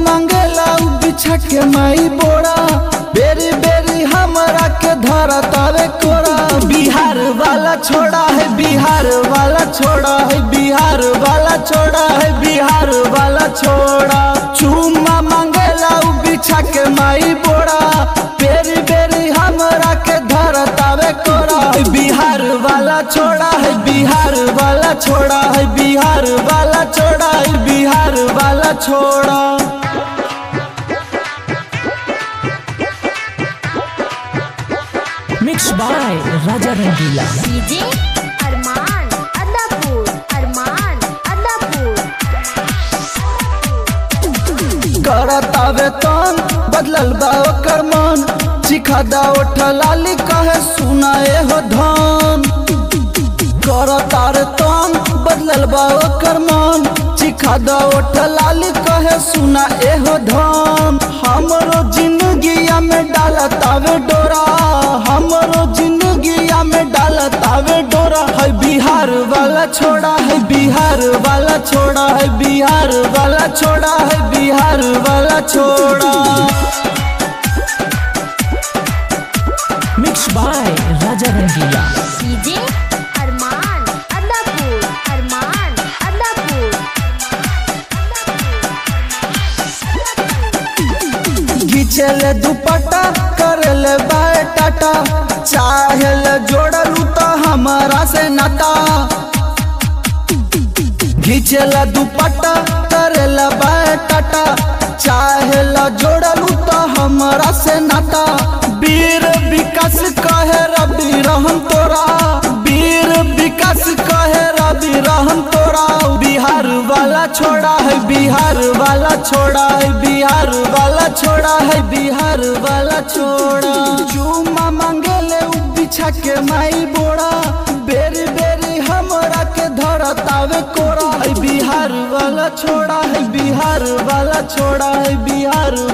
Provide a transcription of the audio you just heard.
मांगेला उ बिछा के माई बोरा बेरी बेरी हमरा के धरा तावे कोरा बिहार वाला छोड़ा है बिहार वाला छोड़ा है बिहार वाला छोड़ा है बिहार वाला छोड़ा चुम्मा मांगेला उ बिछा के माई बोरा बेरी बेरी हमरा के धरा तावे कोरा बिहार वाला छोड़ा है बिहार वाला छोड़ा है बिहार वाला छोड़ा है बिहार वाला छोड़ा Mixed by Raja Rangila. DJ Arman Adapur Arman Adapur करतावे तन बदलल बा ओकर मन चिखा दा लाली कहे सुनाए हो धन करतार तन बदलल बा ओकर मन चिखा दा लाली कहे सुना एहो धन हमरो जिंदगिया में डालतावे डोरा हमरो जिंदगिया में डालतावे डोरा है बिहार वाला छोड़ा है बिहार वाला छोड़ा है बिहार वाला छोड़ा है बिहार वाला छोड़ा Mixed by Raja Rangila. DJ Arman Adapur Arman Adapur घिचले दुपट्टा करले बाय टाटा चाहेल जोड़लू तो हमारा से नाता घिचला दुपट्टा करेला बाय टाटा चाहेला जोड़लू तो हमारा से नाता वीर विकास कहे रवि रहम तोरा वीर विकास कहे रवि रहम तोरा बिहार वाला छोड़ा है बिहार वाला छोड़ा है बिहार वाला छोड़ा है बिहार वाला छोड़ा चुमा मांगेले उ बिछा के माई बोड़ा बेरी बेरी हमरा के धरतावे कोरा है बिहार वाला छोड़ा है बिहार वाला छोड़ा है बिहार